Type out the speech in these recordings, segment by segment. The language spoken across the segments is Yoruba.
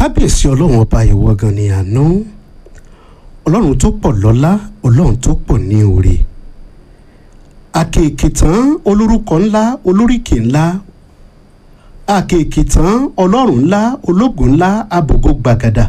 kábíyèsí ọlọ́run ọba ìwọ gan ni àná ọlọ́run tó pọ̀ lọ́lá ọlọ́run tó pọ̀ ní oore àkèké tán olórúkọ ńlá olóríkì ńlá àkèké tán ọlọ́run ńlá ológun ńlá abògo gbàgàdà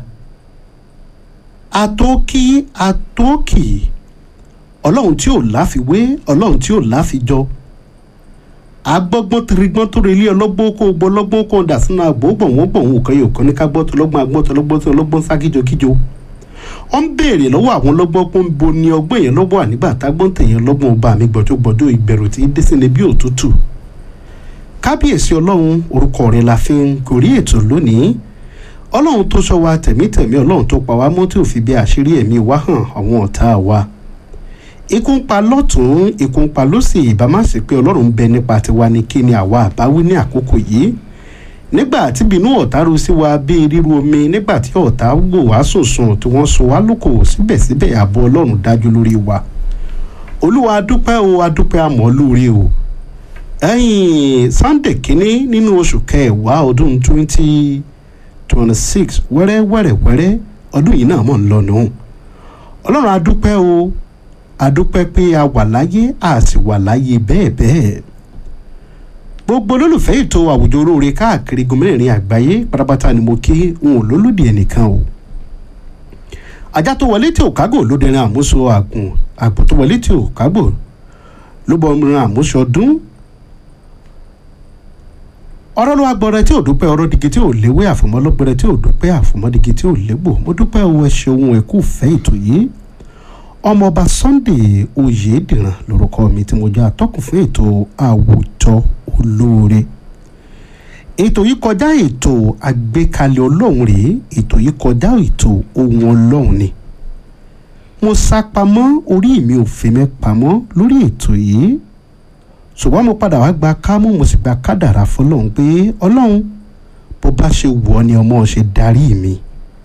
àtòkì àtòkì ọlọ́run tí ò láfiwé ọlọ́run tí ò láfijọ agbọ́gbọ́n tirigbọ́n tó relé ọlọ́gbọ́n kó gbọ́ ọlọ́gbọ́n kó dà sínú àgbò gbọ̀n wọ́n gbọ̀n wọ́n kan yóò kàn ní ká gbọ́ tó lọ́gbọ́n agbọ́n tó lọ́gbọ́n tó lọ́gbọ́n sá kíjokíjo wọ́n ń béèrè lọ́wọ́ àwọn ọlọ́gbọ́n pé ń bo ni ọgbọ́n yẹn lọ́gbọ́n ànígbà tágbọ́n tèèyàn lọ́gbọ́n ọba mi gbọ́dọ̀gbọ́dọ̀ ìbẹ̀rù tí dé sí ni bí òtútù kábíyèsí ọlọ́run orúkọ rẹ̀ la fi ń gorí ètò lónìí ọlọ́run tó sọ wa tẹ̀mítẹ̀mí ọlọ́run tó pa wá mọ́ tí ò fi bí àṣírí ẹ̀mí wa hàn àwọn ọ̀tá wa ikú ń pa lọ́tún ikú ń pa lọ́sì ìbámasì pé ọlọ́run ń bẹ nípa tiwa ní kí ni àwa àbáwí ní àkókò yìí nígbà tí bínú ọ̀tá ru sí wa bíi ríru omi nígbà tí ọ̀tá wò wá sùnsùn tí wọ́n so wá lóko síbẹ̀síbẹ̀ ààbò ọlọ́run dájú lórí wa olúwa adúpẹ́ o adúpẹ́ àmọ́ lóore o ẹ̀yìn sunday kínní nínú oṣù kẹwàá ọdún twenty twenty six wẹ́rẹ́ wẹ́rẹ́ wẹ́rẹ́ ọdún yìí náà mọ̀ ń lọ nù ọlọ́run adúpẹ́ o adúpẹ́ pé a wà láyé a sì wà láyé bẹ́ẹ̀ bẹ́ẹ̀ gbogbo olólùfẹ́ ètò àwùjọ olóore káàkiri gómìnirin àgbáyé pátápátá ni mo kí n ò lólùdí ẹnìkan o ajá tó wọlé tí ò kágò ló dẹrin àmúṣọ àgùn àgbò tó wọlé tí ò kágò ló bọ ọmọ àmúṣọ ọdún ọ̀rọ̀ ló wá gbọ́rẹ́ tí ò dúpẹ́ ọ̀rọ̀ digi tí ò léwé àfọmọ́ lọ́gbẹ́rẹ́ tí ò dúpẹ́ àfọmọ́ digi tí ò légbò mo dúpẹ́ owó ẹ ṣeun ẹ kú fẹ́ ètò yìí ọmọọba Sunday Oyèdìran lórúkọ mi tí mo jẹ́ atọ́kùn fún ètò àwùjọ olóore ètò yìí kọjá ètò àgbékalẹ̀ ọlọ́run rèé ètò yìí kọjá ètò ohun ọlọ́run ni mo sá pamọ́ orí mi ò fi mẹ́ pamọ́ lórí ètò yìí ṣùgbọ́n mo padà wá gba kámú mo sì gba kádàrá fọlọ́run pé ọlọ́run bó bá ṣe wù ọ́ ni ọmọ ṣe darí mi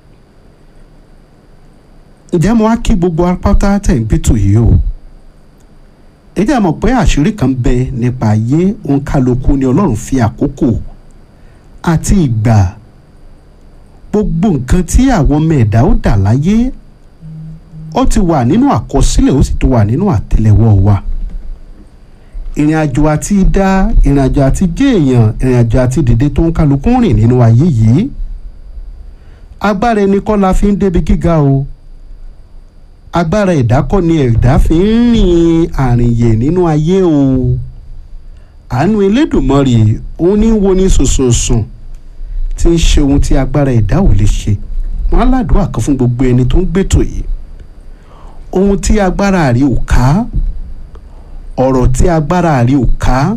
ǹjẹ́ mo wá kí gbogbo apáta tẹ̀ ń gbẹ́tò yìí o ẹ jẹ́ mọ̀ pé àṣírí kan bẹ nípa ayé òǹkàlùkù ni ọlọ́run fi àkókò àti ìgbà gbogbo nǹkan tí àwọn ọmọ ẹ̀dá ó dà láyé ó ti wà nínú àkọsílẹ̀ ó sì ti wà nínú àtẹ́lẹwọ́ wa ìrìn àjò àti dá ìrìn àjò àti jẹ́ èèyàn ìrìn àjò àti dìde tó ń kálukú rìn nínú ayé yìí agbára ẹni kọ́ la fi ń débi gíga o agbára ẹ̀dá kọ́ ni ẹ̀dá fi ń rìn àrìnyè nínú ayé o àánú Elédùmarè òun ní wo ní sòsòsùn tí ń ṣe ohun tí agbára ẹ̀dá ò lè ṣe wọn aládùúgbò kan fún gbogbo ẹni tó ń gbètò yìí ohun tí agbára rí ò ká ọ̀rọ̀ tí agbára rí ò ká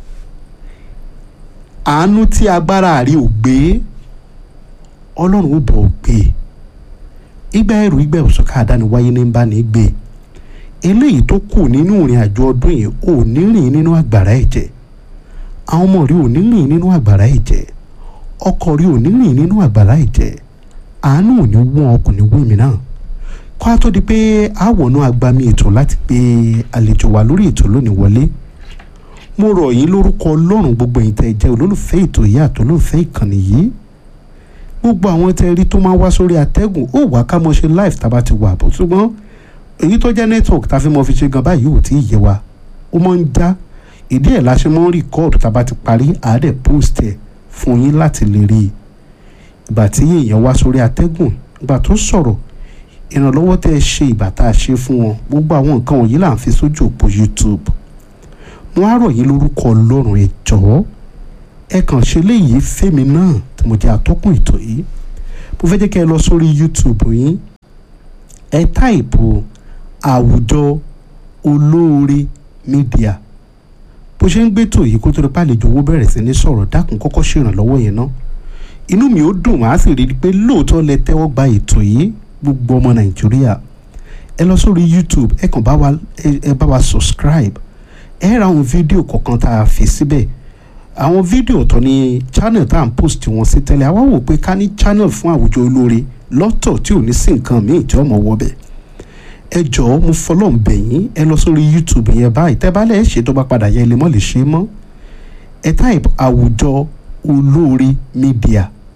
àánú tí agbára rí ò gbé ọlọ́run ó bọ̀ gbé ìgbà ẹrù ìgbà òṣùká àdániwáyé ní bá ní gbé eléyìí tó kù nínú ìrìn àjò ọdún yìí ò ní rìn nínú àgbàrá ẹ̀jẹ̀ àwọn ọmọ rí ò ní rìn nínú àgbàrá ẹ̀jẹ̀ ọkọ rí ò ní rìn nínú àgbàrá ẹ̀jẹ̀ àánú ò ní wọ́n ọkùnrin wí mi náà kó a tó di pé àwọnú agbami ètò láti gbé àlejò wa lórí ètò lónìí wọlé mo rọ̀ yín lórúkọ ọlọ́run gbogbo ẹ̀yin tẹ́ jẹ́ olólùfẹ́ ètò yìí àti olólùfẹ́ ìkànnì yìí gbogbo àwọn tẹ́ rí tó máa wá sórí atẹ́gùn ó wà ká mọ̀ ṣe live tá a bá ti wà bọ̀ ṣùgbọ́n èyí tó jẹ́ network tá a fi mọ̀ fi ṣe gan báyìí ò tí ì yé wa ó máa ń já ìdí ẹ̀ la ṣe mọ́ ń rìkọ́ọ̀dù tá a bá ti parí àádẹ́ post ẹ̀ fún yín láti lè rí i ìgbà tí èèyàn wá sórí atẹ́gùn ìgbà tó sọ̀rọ̀ ìrànlọ́wọ́ tẹ́ ẹ ṣe ìgbà tá a ṣe fún wọn gbogbo àwọn nǹkan wọ̀nyí là ń fi sójú òpó YouTube wọ́n á rọ̀ yín lórúkọ ọlọ́run ẹ jọ̀ọ́ ẹ kàn ṣe léyìí fẹ́mi náà tí mo jẹ́ atọ́kùn ètò yìí mo fẹ́ jẹ́ kẹ́ ẹ lọ sórí YouTube yín ẹ táìpù àwùjọ olóore mídíà bó ṣe ń gbé tò yìí kó tó lè pàlejò owó bẹ̀rẹ̀ sí ní sọ̀rọ̀ dákun kọ́kọ́ ṣèrànlọ́wọ́ yẹn ná inú mi ó dùn wá sì rí i pé lóòótọ́ lẹ tẹ́wọ́ gba ètò yìí gbogbo ọmọ nàìjíríà ẹ lọ sórí youtube ẹ kàn bá wa ẹ bá wa subscribe ẹ ra àwọn fídíò kọ̀ọ̀kan tá a fi síbẹ̀ àwọn fídíò tó ní channel tá à ń post wọn sí tẹ́lẹ̀ àwa wò pé ká ní channel fún àwùjọ olóore lọ́tọ̀ tí ò ní sí nǹkan míì tí ọmọ wọ bẹ̀ ẹ jọ̀ọ́ mo fọlọ́n bẹ̀ yín ẹ lọ sórí youtube yẹn báyìí tẹ́ bá lẹ̀ ṣe tó bá padà yẹ ilé mọ́ lè ṣe mọ́ ẹ type àwùjọ olóore media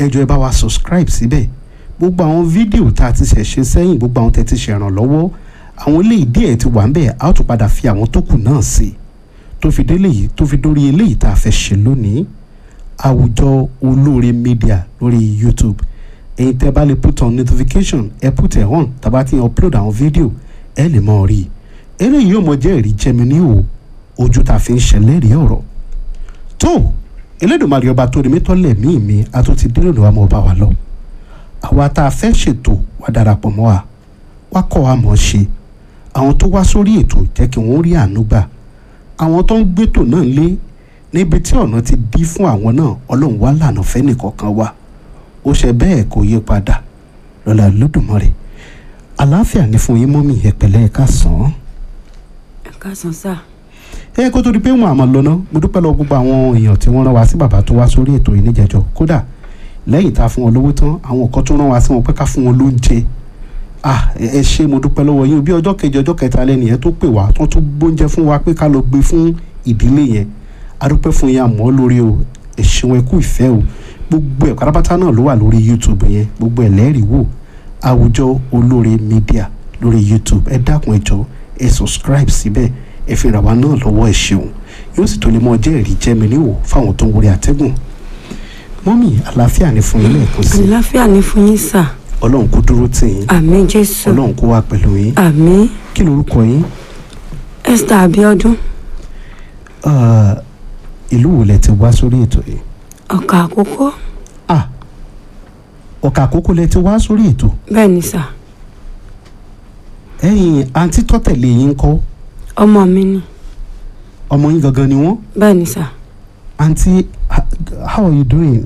ẹ jọ̀ọ́ ẹ bá wa subscribe síbẹ̀ gbogbo àwọn fídíò tá a ti ṣẹ̀ ṣe sẹ́yìn gbogbo àwọn tẹ́ ti ṣèrànlọ́wọ́ àwọn eléyìí díẹ̀ ti wà ń bẹ̀ a ó tún padà fi àwọn tó kù náà sí tó fi délé yìí tó fi dórí eléyìí tá a fẹ́ ṣe lónìí àwùjọ olóore media lórí youtube ẹ̀yin tẹ́ bá lè put on notification ẹ put ẹ̀ on tàbá ti upload àwọn fídíò ẹ lè mọ̀ rí i eléyìí yóò mọ jẹ́ ẹ̀rí jẹ́mi ní o ojú tá a fi ń ṣẹlẹ́rìí ọ̀rọ̀ tó Elédùmarè ọba tó ní mítọ́lẹ̀ mí mi a tún ti dé lónìí wa mọ̀ bá wa lọ àwa tá a fẹ́ ṣètò wá darapọ̀ mọ́ wa wá kọ́ wa mọ̀ ṣe àwọn tó wá sórí ètò jẹ́ kí wọ́n rí àánú gbà àwọn tó ń gbétò náà lé níbi tí ọ̀nà ti dí fún àwọn náà ọlọ́run wá lànà fẹ́nìkọ̀ọ̀kan wa ó ṣe bẹ́ẹ̀ kó yí padà lọ́la Olódùmarè àlàáfíà ní fún yín mọ́mì ẹ̀pẹ̀lẹ́ ẹ̀ka sàn án ẹ káàsán sá ẹ kó tó di pé wọn àmọ́ lọ ná mo dúpẹ́ lọ gbogbo àwọn èèyàn tí wọ́n rán wa sí bàbá tó wá sórí ètò yìí níjẹ̀jọ́ kódà lẹ́yìn tá a fún wọn lówó tán àwọn kan tó rán wa sí wọn pé ká fún wọn lóúnjẹ ah ẹ ẹ ṣé mo dúpẹ́ lọ́wọ́ yín bí ọjọ́ kejì ọjọ́ kẹta lẹ́nu yẹn tó pè wá tó tún gbóúnjẹ fún wa pé ká lọ gbé fún ìdílé yẹn a dúpẹ́ fún yín àmọ́ lórí o ẹ ṣeun ẹ kú ìfẹ́ o gbogbo ẹ̀ pátápátá náà ló wà lórí youtube yẹn gbogbo ẹ̀ lẹ́rìí wò àwùjọ olóore media lórí youtube ẹ dákun ẹ jọ̀ọ́ ẹ subscribe síbẹ̀ ẹ fi ràn wá náà lọ́wọ́ ẹ ṣeun yóò sì tó lè mọ ọjọ́ ẹ̀rí jẹ́mi níwò fáwọn tó ń wọlé àtẹ́gùn mọ́mì àlàáfíà ní fún yín lẹ́ẹ̀kan sí àlàáfíà ní fún yín sá ọlọ́run kó dúró tì yín àmín jésù ọlọ́run kó wà pẹ̀lú yín àmín kí lorúkọ yín esther abiodun Ah, ìlú wo lẹ ti wá sórí ètò yìí ọkà àkókò ah ọ̀kà àkókò lẹ ti wá sórí ètò bẹ́ẹ̀ ni sá ẹ̀yin àǹtí tọ́tẹ̀lé yín kọ́ ọmọ mi ni ọmọ yín gangan ni wọ́n bẹ́ẹ̀ ni sá àǹtí ha- how are you doing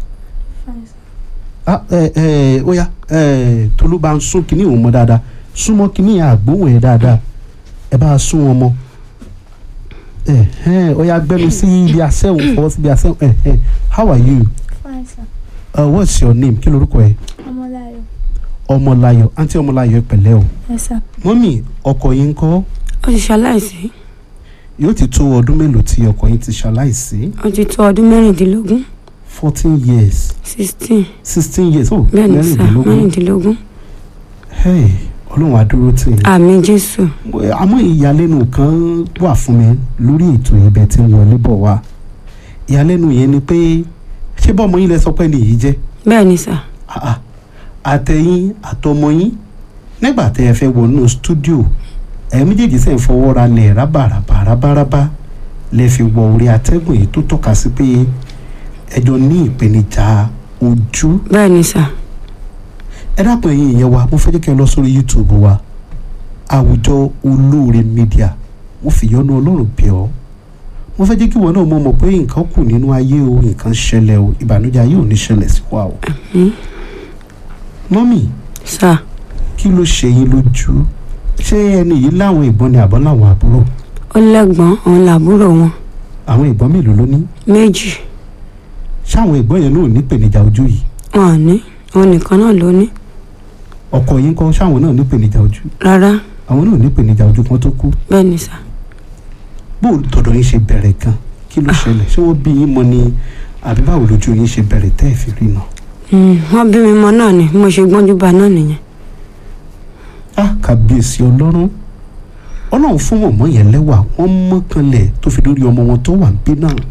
ah ẹ ẹ ó yá ẹ tolú bá ń sún kínní òun mọ́ dáadáa súnmọ́ kínní àgbóhùn ẹ̀ dáadáa ẹ bá a sún wọn mọ́ ẹ ẹ ó yá gbẹ́nu sí ibi àṣẹ́wọ̀n fọwọ́ sí ibi àṣẹ́wọ̀n ẹ ẹ how are you Fine, sir. uh, what's your name kí lorúkọ ẹ Ọmọláyọ̀. ọmọláyọ̀ àǹtí ọmọláyọ̀ ẹ pẹ̀lẹ́ o Yes, sir. mọ́mì ọkọ yín ń kọ́ ó ti ṣaláìsí yóò ti tó ọdún mélòó tí ọkọ yín ti ṣaláìsí ó ti tó ọdún mẹ́rìndínlógún fourteen years sixteen sixteen years oh bẹ́ẹ̀ ni sá mẹ́rìndínlógún mẹ́rìndínlógún hey ọlọ́run á dúró tì yín àmín jésù àmọ́ ìyàlẹ́nu kan wà fún mi lórí ètò ibẹ̀ tí ń wọlé bọ̀ wá ìyàlẹ́nu yẹn ni pé ṣé bọ́ọ̀mọ yín lẹ sọ pé nìyí jẹ́ bẹ́ẹ̀ ni sá Ah, ah. àtẹ̀yìn àtọmọ yín nígbà tẹ́ ẹ fẹ́ wọnú stúdíò ẹ̀ méjèèjì sẹ́ ń fọwọ́ ra lẹ̀ rábàràbà rábàràbà lẹ fi wọ orí atẹ́gùn yìí tó tọ́ka sí pé ẹjọ́ ní ìpèníjà ojú bẹ́ẹ̀ ni sá ẹ dákun ẹ̀yin ìyẹn wa mo fẹ́ jẹ́ kẹ́ ẹ lọ sórí youtube wa àwùjọ olóore media mo fi yọ́nú ọlọ́run bẹ̀ ọ́ mo fẹ́ jẹ́ kí ìwọ náà mọ̀ mọ̀ pé nǹkan kù nínú ayé o nǹkan ṣẹlẹ̀ o ìbànújẹ́ ayé ò ní ṣẹlẹ̀ sí wa o. Hmm? mọ́mì sá kí ló ṣe yín lójú ṣé ẹni yìí láwọn ìbọn ni àbọ̀ láwọn àbúrò ó lẹ́gbọ́n òun làbúrò wọn àwọn ìbọn mélòó ló ní méjì ṣáwọn ìbọn yẹn náà ò ní ìpèníjà ojú yìí wọn ò ní òun nìkan náà ló ní ọkọ yín kọ́ ṣáwọn náà ní ìpèníjà ojú rárá àwọn náà ní ìpèníjà ojú kan tó kú bẹ́ẹ̀ ni sá bó tọ̀dọ̀ yín ṣe bẹ̀rẹ̀ gan kí ló ṣẹlẹ̀ ṣé wọ́n bí yín mọ ni àbí báwo lójú yín ṣe bẹ̀rẹ̀ tẹ́ ẹ̀ fi rí náà. Hmm, wọ́n bí mi mọ náà ni bí mo ṣe gbọ́njú bá náà nìyẹn á kàbíyèsí ọlọ́run ọlọ́run fún mọ̀mọ́ yẹn lẹ́wà wọ́n mọ́kànlẹ̀ tó fi lórí ọmọ wọn tó wà ń bí náà.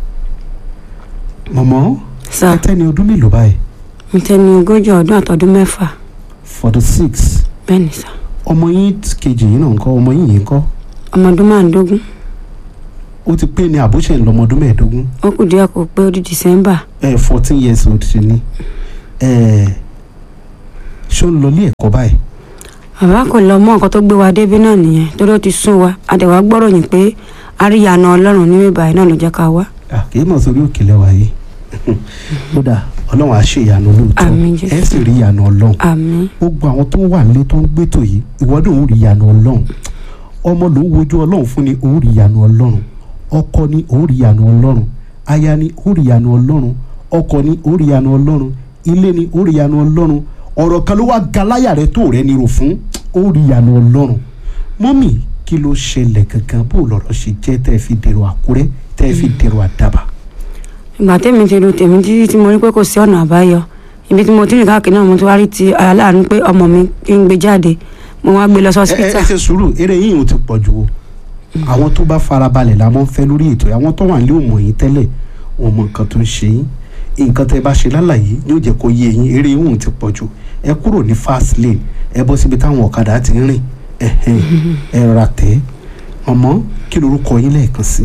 mọ̀mọ́ sá ẹ tẹ́ni ọdún mélòó báyìí mi tẹ́ ní ogójì ọdún àtọdún mẹ́fà forty six bẹ́ẹ̀ ni sá ọmọ yín kejì yìí náà ń kọ́ ọmọ yín yìí ń kọ́ ọmọ ọdún márùndógún ó ti pé ní àbúṣe ńlọmọdún mẹ́ẹ̀ẹ́dógún ó kù díẹ̀ kó pé ó di december ẹ fourteen years old ṣe ni ẹ ṣó ń lọ ilé ẹ̀kọ́ báyìí bàbá kò lọ mọ nǹkan tó gbé wa débi náà nìyẹn torí ó ti sún wa àdẹ̀wà gbọ́rọ̀ yìí pé àríyànà ọlọ́run ní bíbá yìí náà ló jẹ́ ká wá Ah, kì í mọ̀ sórí òkèlè wa yìí kódà ọlọ́run á ṣe ìyanu lóòótọ́ Àmín, Jésù. ẹ sì rí ìyanu ọlọ́run àmín gbogbo àwọn tó wà nílé tó ń gbétò yìí ìwọ́dún òun rí ìyanu ọlọ́run ọmọ ló ń wojú ọlọ́run fún ni òun rí ìyanu ọlọ́run ọkọ ni òun rí ìyanu ọlọ́run aya ni òun rí ìyanu ọlọ́run ọkọ ni òun rí ìyanu ọlọ́run ilé ni òun rí ìyanu ọlọ́run ọ̀rọ̀ kan ló wá galáyà rẹ tó rẹ nírò fún òun rí ìyanu ọlọ́run mọ́mì kí ló ṣẹlẹ̀ gangan bó lọ̀rọ̀ ṣe jẹ́ tẹ́ ẹ fi dèrò àkúrẹ́ tẹ́ ẹ fi dèrò àdàbà ìgbà tèmi ti ru tèmi títí tí mo rí pé kò sí ọ̀nà àbáyọ ibi tí mo ti rìn káàkiri náà mo ti wá rí ti aláàánú pé ọmọ mi kí n gbé jáde mo wá gbé lọ sí ẹ ẹ hospital ẹ ṣe sùúrù eré yìí ò ti pọ̀ jù o àwọn tó bá farabalẹ̀ la máa ń fẹ́ lórí ètò yìí. àwọn tó wà nílé òmò yín tẹ́lẹ̀ wọn mọ nǹkan tó ń ṣe yín nǹkan tẹ́ bá ṣe lálàyé yóò jẹ́ kó yé yín eré yìí ò ti pọ̀ jù ẹ kúrò ní fast lane ẹ bọ́ síbi táwọn ọ̀kadà ti ń rìn ẹ̀hẹ́n, ẹ rà tẹ́ ọmọ kí lorúkọ yín lẹ́ẹ̀kan sí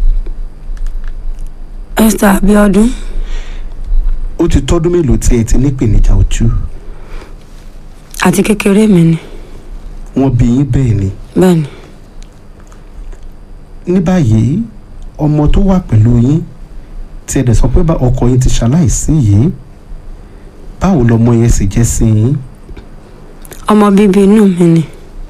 Esther Abiodun ó ti tọ́dún mélòó tí ẹ ti nípèníjà ojú àti kékeré mi ni wọ́n bí yín bẹ́ẹ̀ ni bẹ́ẹ̀ ni ní báyìí ọmọ tó wà pẹ̀lú yín tí ẹ dẹ̀ sọ pé bá ọkọ yín ti ṣaláìsí yìí báwo lọmọ yẹn sì jẹ́ sí yín ọmọ bíbí inú mi ni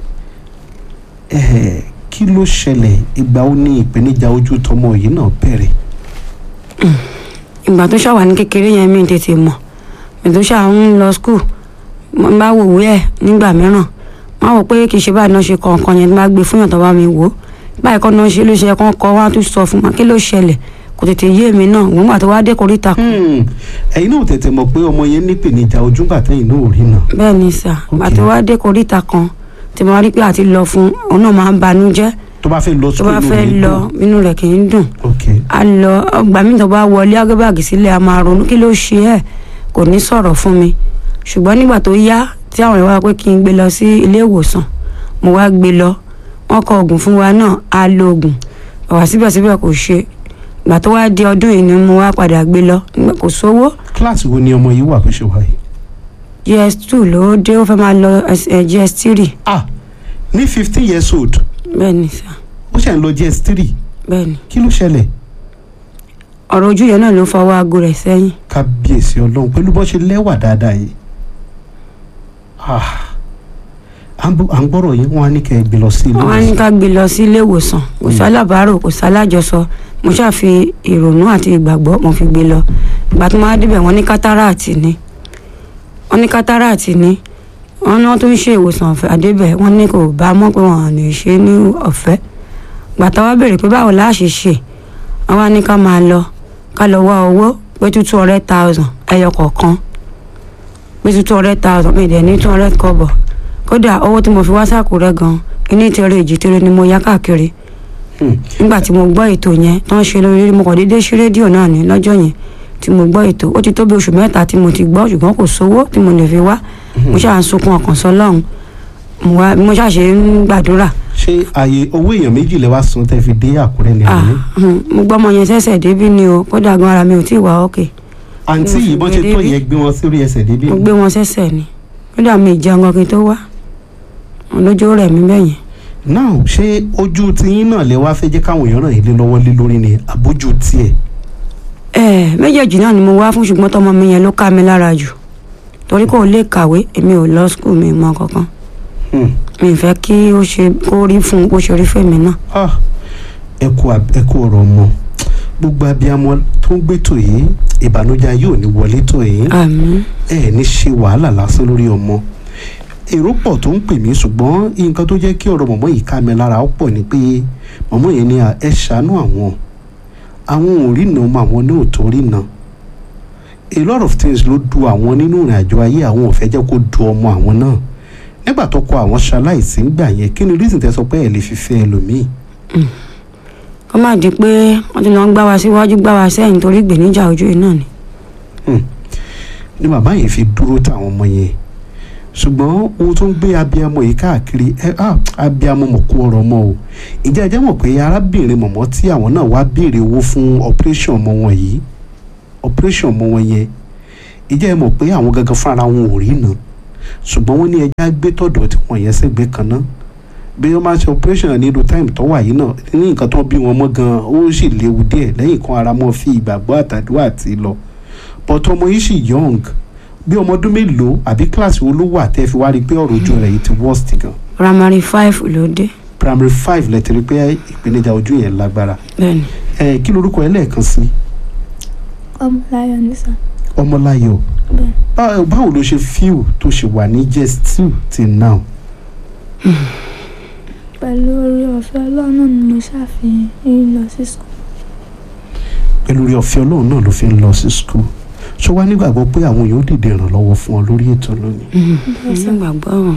ẹ̀ẹ́ kí ló ṣẹlẹ̀ ìgbà ó ní ìpèníjà ojú tọmọ yìí náà bẹ̀rẹ̀ ìgbà tó ṣàwà ní kékeré yẹn mi tètè mọ̀ mi tó ṣà ń lọ skul mo bá wò wí ẹ̀ nígbà mìíràn wọ́n wò pé kì í ṣe báyìí náà ṣe kọ̀ọ̀kan yẹn bá gbé fún yàn tó bá mi wò ó báyìí kọ́ náà ṣe ló ṣe kán kọ́ wọ́n á tún sọ fún wa kí ló ṣẹlẹ̀ kò tètè yé mi náà wọ́n gbà tó wá dé koríta kan Hmm, ẹ̀yin náà tètè mọ̀ pé ọmọ yẹn ní ìpèníjà ojú gbà tẹ́yìn náà ò rí náà bẹ́ẹ̀ ni sà gbà Ok. tó wá dé koríta kan tí mo rí pé àti lọ fún òun náà máa ń banú jẹ́ tó bá fẹ́ lọ tó sukùl bá inú fẹ́ rẹ̀ lọ dùn. inú rẹ̀ kì í dùn ok a lọ ọgbà mi tó bá wọlé agbábàgì sílẹ̀ a máa ronú kí ló ṣe ẹ̀ kò ní sọ̀rọ̀ fún mi ṣùgbọ́n nígbà tó yá tí àwọn ìwà pé kí n gbé lọ sí ilé ìwòsàn mo wá gbé lọ wọ́n kọ oògùn fún wa náà a lo oògùn ọ̀wà síbẹ̀síbẹ̀ kò ṣe ìgbà tó wá di ọdún yìí ni mo wá padà gbé lọ nígbà kò sówó kíláàsì wo ni ọmọ yìí wà bó ṣe wà yìí gs two ló dé ó fẹ́ máa lọ eh, gs three ah ní fifteen years old bẹ́ẹ̀ ni sà ó ṣe ń lọ gs three bẹ́ẹ̀ ni kí ló ṣẹlẹ̀ ọ̀rọ̀ ojú yẹn náà ló fọwọ́ aago rẹ̀ sẹ́yìn kábíyèsí ọlọ́run pẹ̀lú bó ṣe lẹ́wà dáadáa yìí Ah, à ń bọ̀- à ń gbọ́rọ̀ yìí wọ́n á ní kẹ́ ẹ gbé lọ sí ilé wọ́n á ní ìwòsàn ká gbé lọ sí ilé ìwòsàn kò sálábàárò kò sálájọsọ mo ṣàfi ìrònú àti ìgbàgbọ́ mo fi gbé lọ ìgbà tó máa débẹ̀ wọ́n ní kátàràtì ni wọ́n ní kátàràtì ni wọ́n ní wọ́n tún ń ṣe ìwòsàn ọ̀fẹ́ àdébẹ̀ wọ́n ní kò bá mọ̀ pé wọ́n lè ṣe ní ọ̀fẹ́ ìgbà táwa béèrè pé báwo la ṣe ṣe wọ́n wá ní ká máa lọ ká lọ wá owó pé two hundred thousand ẹyọ kọ̀ọ̀kan pé two hundred thousand mi dẹ̀ ní two hundred kọ́bọ̀ kódà owó tí mo fi wá sàkúrẹ́ gan iní tẹ̀rẹ̀ èjì tẹ̀rẹ̀ ni mo yá káàkiri Hmm. nígbà tí mo gbọ́ ètò yẹn tó ń ṣe lórí mo kàn déédéé ṣí rédíò náà ní lọ́jọ́ yẹn tí mo gbọ́ ètò ó ti tó bí oṣù mẹ́ta tí mo ti gbọ́ ṣùgbọ́n kò sówó tí mo lè fi wá mo ṣáà ń sunkún ọkàn sọlọ́run mo wá mo ṣáà ṣe ń gbàdúrà ṣé ààyè owó èèyàn méjì lè wá sun tẹ́ fi dé àkúrẹ́ ní Ah, àná hmm, mo gbọ́ ọmọ yẹn ṣẹ̀ṣẹ̀ débí ni o kódà gan ara mi ò tí ì wá òkè àǹtí mo yìí fi bọ́n ṣe gbé tó débí. yẹn gbé wọn sórí ẹsẹ̀ débi mo gbé wọn ṣẹ̀ṣẹ̀ ni kódà mi ì jẹun gan kí n tó wá olójó rẹ̀ mí bẹ́yẹn náà ṣé ojú tiyín náà lè wá fẹ́ jẹ́ káwọn èèyàn ràn yín lé lọ́wọ́ lé lórí ni àbójú tiẹ̀ ẹ méjèèjì náà ni mo wá fún ṣùgbọ́n tọmọ mi yẹn ló ká mi lára jù torí kò lè kàwé èmi ò lọ skul mi mọ kankan Hmm. mi ì fẹ́ kí ó ṣe kó rí fún bó ṣe rí fèmí náà Ah, ẹ kú ab- ẹ kú ọ̀rọ̀ ọmọ gbogbo abiyamọ tó ń gbétò yìí ìbànújẹ́ yóò ní wọlé tó yìí àmín ẹ ní ṣe wàhálà lásán lórí ọmọ èrò pọ̀ tó ń pè mí ṣùgbọ́n nǹkan tó jẹ́ kí ọ̀rọ̀ mọ̀mọ́ yìí ká mi lára ó pọ̀ ni pé mọ̀mọ́ yẹn ni à, ẹ ṣàánú àwọn àwọn ò rí nà ọmọ àwọn ní òtó rí nà a lot of things ló du àwọn nínú ìrìn àjò ayé àwọn ò fẹ́ jẹ́ kó du ọmọ àwọn náà nígbà tó kọ àwọn ṣaláìsí ńgbà yẹn kí ni reason tẹ́ sọ pé ẹ lè fi fẹ́ ẹlòmíì kó má di pé wọ́n ti lọ ń gbá wa síwájú gbá wa sẹ́yìn torí ìgbéníjà ojú yìí náà ni ni bàbá yẹn fi dúró táwọn ọmọ yẹn ṣùgbọ́n ohun tó ń gbé abiyamọ yìí káàkiri ẹ á abiyamọ mọ̀ kó ọ̀rọ̀ mọ́ o ìjẹ́ ẹjẹ́ mọ̀ pé arábìnrin mọ̀mọ́ tí àwọn náà wá béèrè owó fún operation ọmọ wọn yìí operation ọmọ wọn yẹn ìjẹ́ ẹ mọ̀ pé àwọn gangan fúnra wọn ò rí náà ṣùgbọ́n wọ́n ní ẹja gbé tọ̀dọ̀ tí wọ́n yẹn sẹ́gbẹ́ kan náà bí wọ́n máa ṣe operation ní irú time tó wà yìí náà ní nǹkan tó bí wọn mọ́ gan ó sì léwu díẹ̀ lẹ́yìn kan ara mọ́ fi ìgbàgbọ́ àtàdúrà àti lọ but ọmọ yìí sì young bí ọmọ ọdún mélòó àbí kíláàsì wo ló wà tẹ́ fi wá rí i pé ọ̀rọ̀ ojú rẹ̀ yìí ti worst gan primary five ló dé primary five lẹ ti rí i pé ìpèníjà ojú yẹn lágbára bẹ́ẹ̀ni ẹ kí lorúkọ ẹ lẹ́ẹ̀kan sí ọmọláyọ̀ nìsan ọmọláyọ̀ bẹ́ẹ̀ Bá- báwo ló ṣe fíw tó ṣe wà ní just two till now pẹ̀lú orí ọ̀fẹ́ ọlọ́run náà ni mo ṣàfihàn yín lọ sí sùn pẹ̀lú rí ọ̀fẹ́ ọlọ́run náà ló fi ń lọ sí school ṣó wá nígbàgbọ́ pé àwọn èèyàn ó dìde ìrànlọ́wọ́ fún ọ lórí ètò lónìí nígbàgbọ́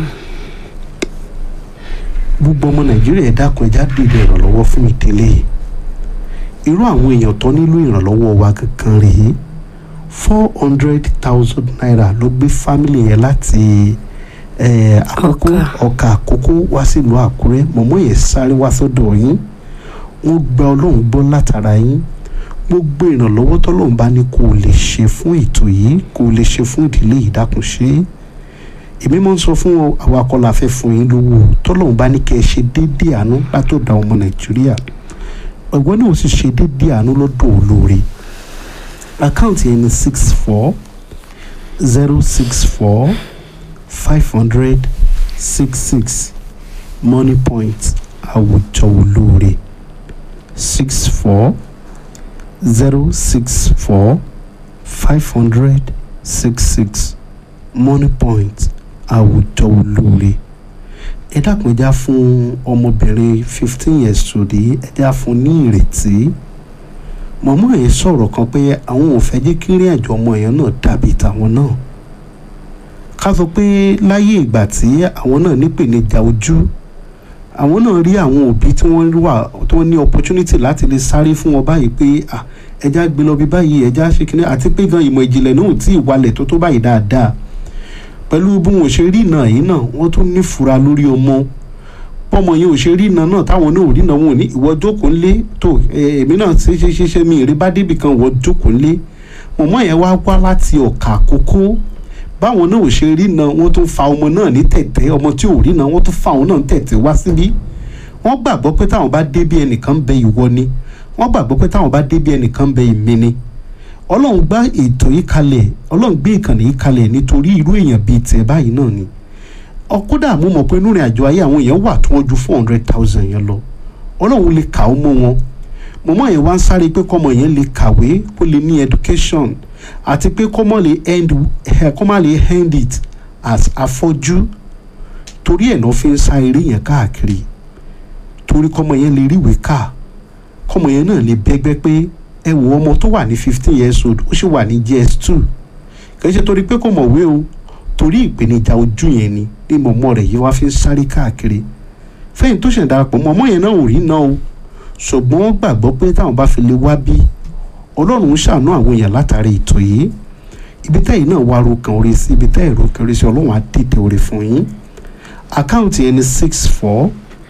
gbogbo ọmọ nàìjíríà ẹ dákun ẹjá dìde ìrànlọ́wọ́ fún ìdílé yìí irú àwọn èèyàn tó nílò ìrànlọ́wọ́ wa kankan rèé four hundred thousand naira ló gbé fámìlì yẹn láti eh, àkókò Ọ̀kà. ọkà àkókò wá sílùú àkúrẹ́ mọ̀mọ́ yẹn sáré wá sọ́dọ̀ yín wọ́n gba ọlọ́run gbọ́ látara yín gbogbo ìrànlọ́wọ́ tọ́lọ́run bá ní kó o lè ṣe fún ètò yìí kó o lè ṣe fún ìdílé yìí dákun ṣe é èmi máa ń sọ fún ọ àwọn akọ́lá fẹ́ fún yín lówó tọ́lọ́run bá ní kẹ́ ẹ ṣe déédéé àánú látọ̀dọ̀ ọmọ nàìjíríà ẹ̀gbọ́n náà ó sì ṣe déédéé àánú lọ́dọ̀ olóore àkáǹtì ẹni six four zero six four five hundred six six money point àwùjọ olóore six four zero six four five hundred six six money point àwùjọ olóore ẹ dákun ẹ já fún ọmọbìnrin fifteen years tòde ẹ já fún ní ìrètí mọ̀mọ́ yẹn sọ̀rọ̀ kan pé àwọn ò fẹ́ jẹ́ kí ìrìn àjò ọmọ yẹn náà dàbí tàwọn náà ká sọ pé láyé ìgbà tí àwọn náà nípèníjà ojú àwọn náà rí àwọn òbí tí wọ́n wà tí wọ́n ní opportunity láti lè sáré fún wọn báyìí pé ah, ẹja gbé lọ bí báyìí ẹja ṣe kíní àti pé gan ìmọ̀ ìjìnlẹ̀ náà ò tí ì wálẹ̀ tó tó báyìí dáadáa pẹ̀lú bí wọn ò ṣe rí iná yìí náà wọ́n tún nífura lórí ọmọ pọ́mọ yẹn ò ṣe rí iná náà táwọn náà ò rí iná wọn ò ní ìwọ jókòó ńlé tó eh, èmi náà ṣe ṣe ṣe ṣe mi ìrí bá débì kan ìwọ jókòó ńlé mọ̀mọ́ yẹn wá wá láti ọ̀kà àkókò báwọn náà ò ṣe rí iná wọ́n tún fa ọmọ náà ní tẹ̀tẹ̀ ọmọ tí ò rí iná wọ́n tún fa òun náà ní tẹ̀tẹ̀ wá síbí wọ́n gbàgbọ́ pé táwọn bá dé bí ẹnìkan bẹ ìwọ ni wọ́n gbàgbọ́ pé táwọn bá dé bí ẹnìkan bẹ ìmí ni ọlọ́run gbá ètò yìí kalẹ̀ ọlọ́run gbé ìkànnì yìí kalẹ̀ nítorí irú èèyàn bíi tiẹ̀ báyìí náà ni ọkọ́dà mo mọ̀ pé nínú ìrìn àjò ayé àwọn èèyàn wà tí wọ́n ju four hundred thousand yẹn lọ ọlọ́run lè kà ó mọ́ wọn mọ̀mọ́ yẹn wá ń sáré pé kọ́mọ yẹn lè kàwé kó lè ní education àti pé kọ́mọ lè end ẹ̀ kọ́mọ lè end it as afọ́jú torí ẹ̀ náà fi ń sá eré yẹn káàkiri torí kọ́mọ yẹn lè ríwèé kà kọ́mọ yẹn náà lè bẹ́gbẹ́ pé ẹ wo ọmọ tó wà ní fifteen years old ó sì wà ní js two kì í ṣe torí pé kò mọ̀wé o torí ìpèníjà ojú yẹn ni ní mọ̀mọ́ rẹ̀ yìí wá fi ń sáré káàkiri fẹ́yìn tó ṣẹ̀ darapọ̀ mọ̀mọ́ yẹn náà ò rí náà o ṣùgbọ́n wọ́n gbàgbọ́ pé táwọn bá fi lè wá bí ọlọ́run ń ṣàánú àwọn èèyàn látàrí ètò yìí ibi tẹ́yìn náà wá ro kan orí sí ibi tẹ́yìn ro kan orí sí ọlọ́run á dìde orí fún yín àkáǹtì yẹn ni six four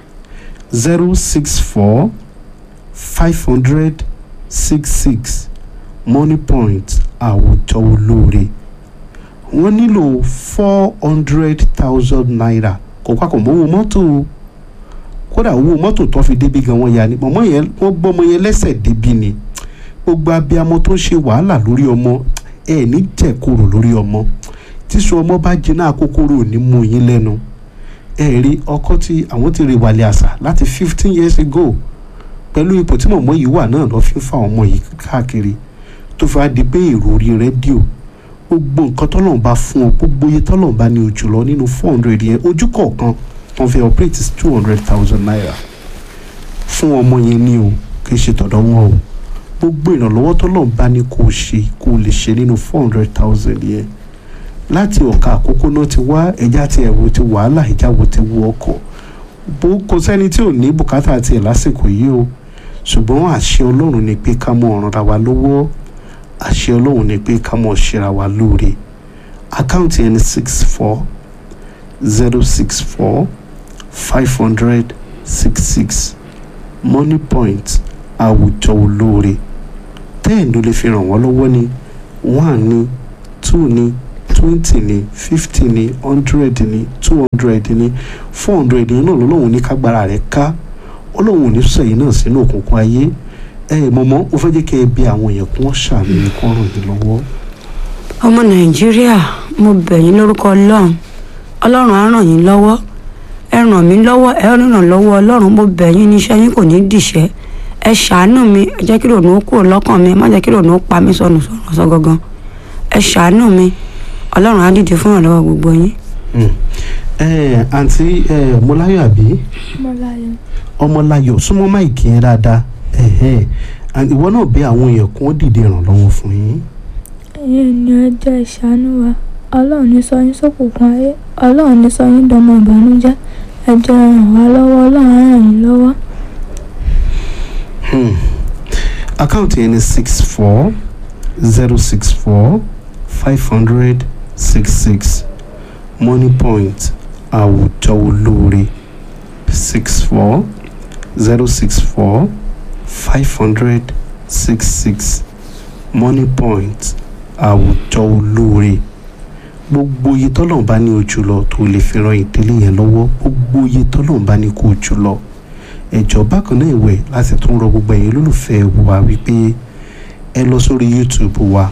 zero six four five hundred six six money point àwùjọ olóore wọ́n nílò four hundred thousand naira kò papọ̀ mọ́ owó mọ́tò o kódà owó mọ́tò tó fi débi gan wọ́n ya ni mọ̀mọ́ yẹn wọ́n gbọ́mọ yẹn lẹ́sẹ̀ débi ni gbogbo abiyamọ tó ń ṣe wàhálà lórí ọmọ ẹ ní jẹ̀kúrò lórí ọmọ tíṣu ọmọ bá jiná àkókòrò ò ní mú yín lẹ́nu ẹ rí ọkọ tí àwọn ti rí wàlẹ̀ àṣà láti fifteen years ago pẹ̀lú ipò tí mọ̀mọ́ yìí wà náà lọ́ fi ń fa ọmọ yìí káàkiri tó fi wá di pé èrò orí rédíò gbogbo nǹkan tọ́lọ́run bá fún ọ gbogbo iye tọ́lọ́run bá ní ojú lọ nínú four hundred yẹn ojú kọ̀ọ̀kan wọ́n fi operate is two hundred thousand naira fún ọmọ yẹn ní o kì í ṣe tọ̀dọ̀ wọn o gbogbo ìrànlọ́wọ́ tọ́lọ́run bá ní kó o ṣe kó o lè ṣe nínú four hundred thousand yẹn láti ọ̀ka àkókò náà ti wá ẹja ti ẹ̀wò ti wàhálà ìjà wo ti wọ ọkọ̀ bó kò sẹ́ni tí ò ní bùkátà tiẹ̀ lásìkò yìí o ṣùgbọ́n àṣẹ ọlọ́run ni pé ká mọ ọ̀ràn ra wa lọ́wọ́ àṣẹ ọlọ́run ni pé ká mọ ṣera wa lóore àkáǹtì ẹni six four zero six four five hundred six six money point àwùjọ olóore ten ló lè fi ràn wọ́n lọ́wọ́ ní one ní two ní twenty ní fifty ní hundred ní two hundred ní four hundred ní náà lọ́lọ́run ní kágbára rẹ̀ ká ọlọ́run ò ní sẹ́yìn náà sínú òkùnkùn ayé ẹ mọ̀mọ́ ó fẹ́ jẹ́ kẹ́ ẹ bí àwọn èèyàn kún ṣàmì ní kó ràn yín lọ́wọ́. ọmọ nàìjíríà mo bẹ̀ yín lórúkọ ọlọ́run ọlọ́run á ràn yín lọ́wọ́ ẹ ràn mí lọ́wọ́ ẹ ràn lọ́wọ́ ọlọ́run mo bẹ̀ yín níṣẹ́ yín kò ní dìṣẹ́ ẹ ṣàánú mi ẹ jẹ́ kí rònú ó kúrò lọ́kàn mi ẹ má jẹ́ kí rònú ó pa mí sọnù sọ̀rọ̀ sọ gangan ẹ ṣàánú mi ọlọ́run á dìde fún ìrànlọ́wọ́ gbogbo yín. ẹ àǹtí ẹ mọláyọ̀ àbí Mọ́láyọ̀. ọmọláyọ̀ súnmọ́ máìkì yẹn dáadáa ẹ̀hẹ́n. and ìwọ náà bẹ àwọn èèyàn kún dìde ìrànlọ́wọ́ fún yín ẹ̀yin ènìyàn ẹ jẹ́ ìṣàánú wa ọlọ́run ní sọ yín sókùnkùn ayé ọlọ́run ní sọ yín dọmọ ìbànújẹ́ ẹ jẹ́ ràn wá lọ́wọ́ ọlọ́run á ràn yín lọ́wọ́. Hmm. àkáǹtì yẹn ni six four zero six four five hundred six six money point àwùjọ olóore six four zero six four five hundred six six money point àwùjọ olóore gbogbo iye tọ́lọ́run bá ní ojú lọ tó lè fi ran ìdílé yẹn lọ́wọ́ gbogbo iye tọ́lọ́run bá ní kó ojú lọ ẹjọ́ bákan náà ìwẹ̀ láti tún rọ gbogbo ẹ̀yin olólùfẹ́ wa wípé ẹ lọ sórí youtube wa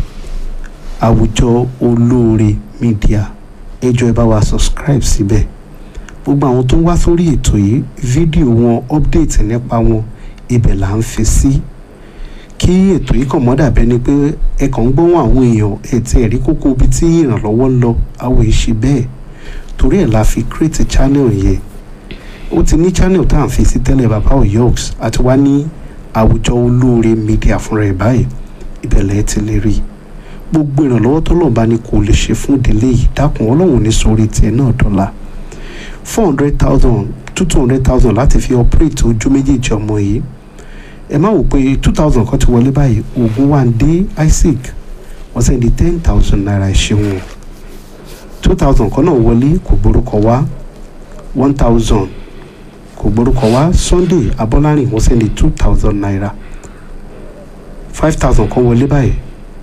àwùjọ olóore media ẹjọ́ ẹ bá wa subscribe síbẹ̀ gbogbo àwọn tó ń wá sórí ètò yìí fídíò wọn update nípa wọn ibẹ̀ là ń fi sí kí ètò yìí kàn mọ́ dàbẹ́ ni pé ẹ kàn ń gbóhùn àwọn èèyàn ẹ ti ẹ̀rí kókó ibi tí ìrànlọ́wọ́ ń lọ àwọn èṣì bẹ́ẹ̀ torí ẹ̀ la fi create channel yẹn ó ti ní channel tá à ń fi sí tẹ́lẹ̀ bàbá oyoks àti wá ní àwùjọ olóore media fúnra ẹ̀ báyìí ìbẹ̀lẹ̀ ẹ ti lè rí i gbogbo ìrànlọ́wọ́ tọ́lọ́run bá ní kò lè ṣe fún ìdílé yìí dákun ọlọ́run ní sórí tiẹ̀ náà dọ́là four hundred thousand two two hundred thousand láti fi operate ojú méjèèjì ọmọ yìí ẹ má wò pé two thousand kan ti wọlé báyìí oògùn wa ń dé isaac wọ́n sẹ́ni ten thousand naira ìṣeun two thousand kan náà wọlé kò gbórúkọ wá one thousand kò gbórúkọ wá sunday abọ́lárìn wọ́n sẹ́ni two thousand naira five thousand kan wọlé báyìí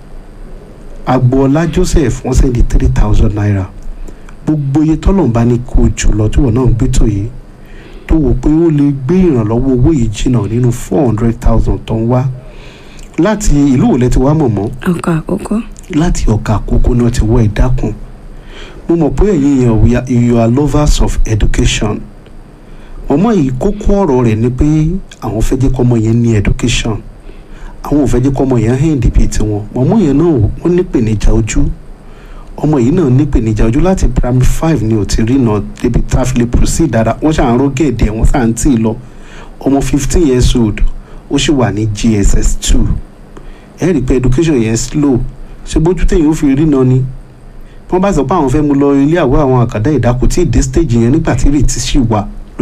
agboola joseph wọ́n sẹ́ni three thousand naira gbogbo iye tọ́lọ́run bá ní kó jù lọ tí wọ́n náà ń gbé tó yìí tó wò pé ó lè gbé ìrànlọ́wọ́ owó yìí jìnnà nínú four hundred thousand tó ń wá láti ìlú òlẹ̀ ti wá mọ̀mọ́ ọkọ àkọ́kọ́ láti ọ̀kà àkókò náà ti wọ ìdákun mo mọ̀ pé ẹ̀yin èèyàn we are- you are lovers of education mọ̀mọ́ yìí kókó ọ̀rọ̀ rẹ̀ ni pé àwọn fẹ́ jẹ́ kọ́mọ yẹn ní education àwọn ò fẹ́ jẹ́ kọ́mọ yẹn hẹ́ǹdì bíi tiwọn mọ̀mọ́ yẹn náà wọ́n nípèníjà ojú ọmọ yìí náà nípèníjà ojú láti primary five ni ò ti rí náà débi tá a fi lè proceed dáadáa wọ́n ṣàn ró gẹ̀ẹ́dẹ̀ wọ́n ṣàn tí ì lọ ọmọ fifteen years old ó sì wà ní gss two ẹ rí i pé education yẹn slow ṣe bójú téèyàn ó fi rí náà ni wọ́n bá sọ pé àwọn fẹ́ mú lọ ilé àwọ̀ àwọn àkàdá ìdákò tí ìdé stage yẹn nígbà tí ìrètí sì wà